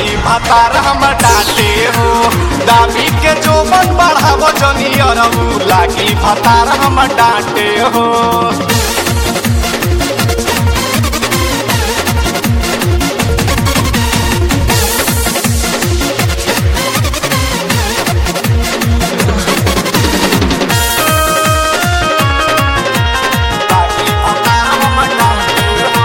लागी भतार हम डांटे हो दाबी के जोबन बढ़ावो जनी अरऊ लागी भतार हम डांटे हो लागी भतार हम डांटे हो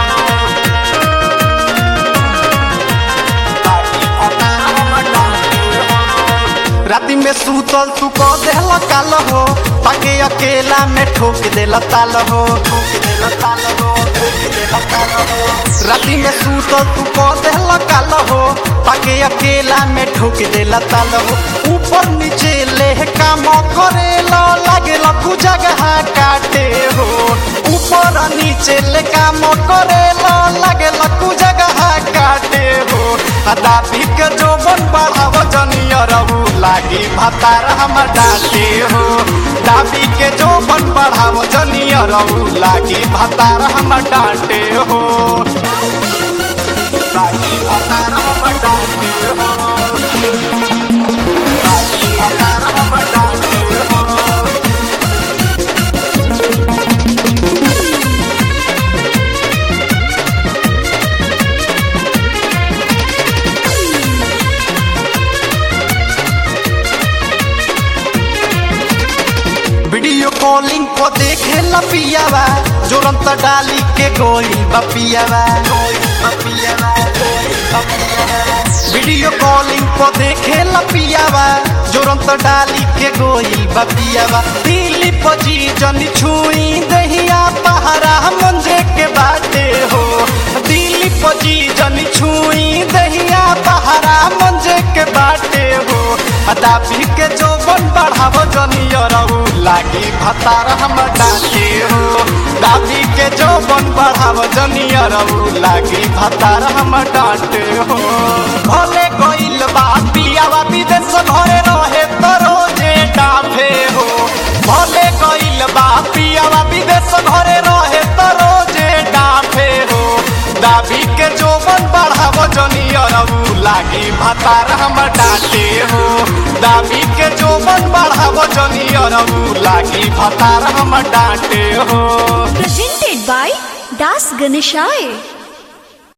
लागी भतार हम डांटे हो राति में सूतल तू कह देला काल हो ताके अकेला में ठोक देला ताल हो ठोक देला ताल हो ठोक देला ताल हो राति में सूतल तू कह देला काल हो ताके अकेला में ठोक देला ताल हो ऊपर नीचे ले काम करेला लागेला तू जगह काटे हो ऊपर नीचे ले काम करेला लागेला तू जगह काटे हो दाबी के जोबन बढ़ाव जनियरऊ लागी भतार हम डाटे हो दाबी के जोबन बढ़ाव जनियरऊ लागी भतार हम डांटे हो लागी भतार हम डांटे हो लागी भतार हम डांटे हो वीडियो कॉलिंग को देखे लपियावा जोरंत डाली के गोई बपियावा वीडियो कॉलिंग को देखे लपियावा जोरंत डाली के गोई बपियावा दिल्ली पजी जनी छुई दहिया पहारा मंजे के बाटे हो दिल्ली पजी जनी छुई दहिया पहारा मंजे के बाटे हो दाबी के जोबन बढ़ाव जनियरऊ लागी भतार हम डाके हो दाबी के जोबन बढ़ाव जनियरऊ लागी भतार हम डांटे हो भले गइल बा पियावा विदेश घरे रहे तो रोजे डाफे हो भले गइल बा पियावा विदेश घरे रहे तो रोजे डाफे हो दाबी के जोबन बढ़ाव जनियरऊ लागी भतार हम डांटे हो दाबी के जोबन बढ़ाव जनियरऊ लागी भतार हम डांटे हो Presented by Das Ganeshai.